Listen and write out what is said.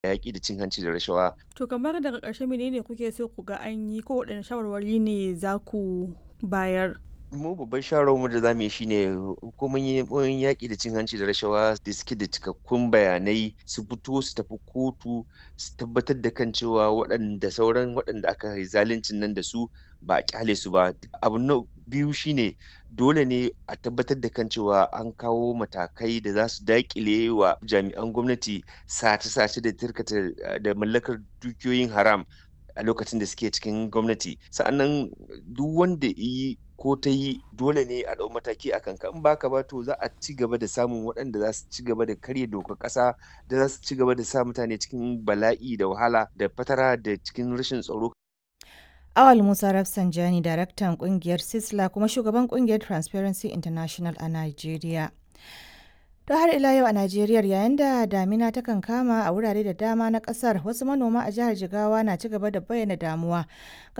yaƙi da cin hanci da rashawa. To kamar daga ƙarshe menene kuke so ku ga an yi ko waɗanne shawarwari ne za ku bayar? mu babban shawarwarmu da za mu yi shine hukumomin yaƙi da cin hanci da rashawa da suke da cikakkun bayanai su fito su tafi kotu su tabbatar da kan cewa waɗanda sauran waɗanda aka yi zaluncin nan da su ba a kyale su ba abu na biyu shine dole ne a tabbatar da kan cewa an kawo matakai da za su daƙile wa jami'an gwamnati sace-sace da tirkata da mallakar dukiyoyin haram a lokacin da suke cikin gwamnati sa'annan duk wanda yi ko ta yi dole ne a ɗau mataki a kanka in baka ba to za a ci gaba da samun waɗanda za su ci gaba da karya dokar ƙasa da za su ci gaba da sa mutane cikin bala'i da wahala da fatara da cikin rashin tsaro. Awal Musa Rafsanjani, daraktan kungiyar Sisla kuma shugaban kungiyar Transparency International a Najeriya. To har ila yau a Najeriya yayin da damina ta kan kama a wurare da dama na kasar wasu manoma a jihar Jigawa na ci gaba da bayyana damuwa